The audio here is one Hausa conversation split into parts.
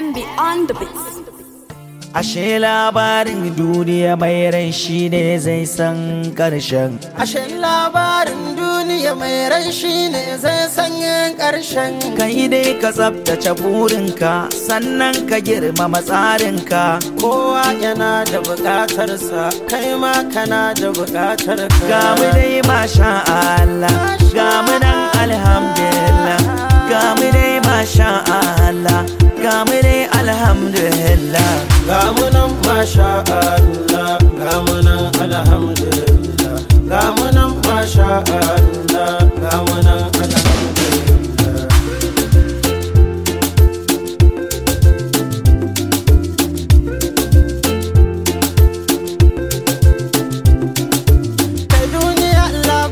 MB on the beats. Ashe labarin duniya mai rai shi ne zai san ƙarshen. Ashe labarin duniya mai rai shi ne zai sanya ƙarshen. Kai dai ka tsabtace burinka sannan ka girmama tsarinka. Kowa yana da buƙatarsa, kai ma kana da buƙatarka. Ga mu dai masha Allah, ga mu nan alhamdulillah. Ga mu dai masha Allah, ga mu dai alhamdulillah. Ga mu nan masha Allah, ga mu nan alhamdulillah. Ga mu nan masha Allah, ga mu nan alhamdulillah. Kai duniya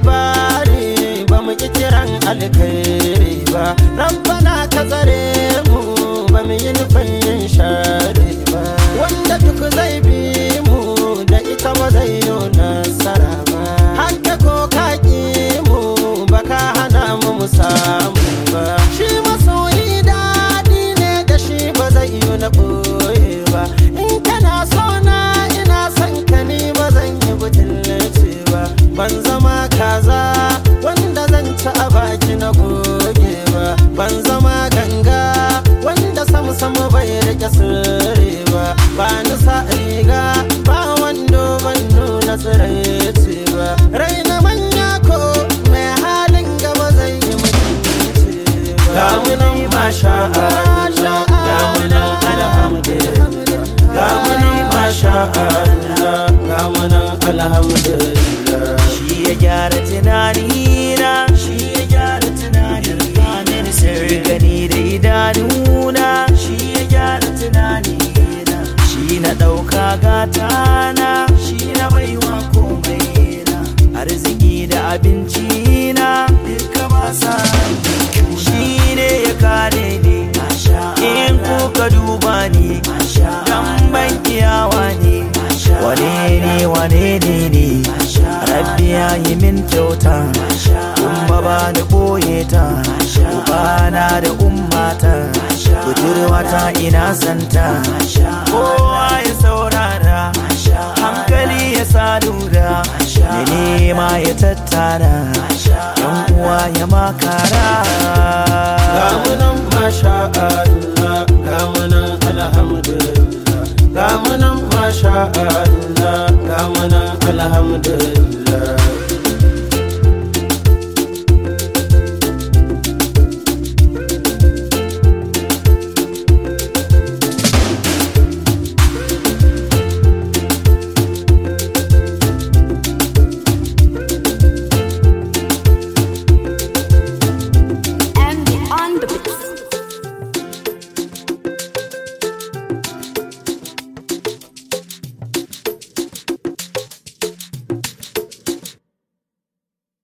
labari ba mu ki kiran alkhairi ba. Rabbana ka tsare mu ba mu yi nufin yin shari ba. Wanda duk zai bi mu da ita ba zai yi nasara ba. Haka ko ka ki mu ba ka hana mu mu samu ba. Shi masoyi daɗi ne da shi ba zai yi na ɓoye ba. In kana so na ina son ka ni ba zan yi butulci ba. Ban zama kaza wanda zan ci a baki na goge ba. Ban zama ganga wanda samu samu bai rike sirri ba. Ba ni sa riga ba wando ban nuna tsiraici ba. Raina manya ko mai halin gaba zai yi mutunci ba. Ga mu nan masha Allah, ga mu nan alhamdulillah. Ga mu nan masha Allah, ga mu nan alhamdulillah. Shi ya gyara tunanina, shi ya gyara tunanina. Sirri gani da idanuna, shi ya gyara tunanina. Shi na ɗauka gatana, shi na baiwa komai na. Arziki da abinci na, duka ba sa Shi ne ya kare ni, in kuka duba ni, dan ban iyawa ne. Wane ne wane ne ne, rabbi ya yi min kyauta, kuma ba ni ɓoye ta, ubana da ummata, budurwata ina santa, kowa ya saurara, hankali ya sa lura, ya nema ya tattara, yan uwa ya makara. Ga mu nan masha Allah, ga mu nan alhamdulillah. Ga mu nan masha Allah, ga mu nan alhamdulillah.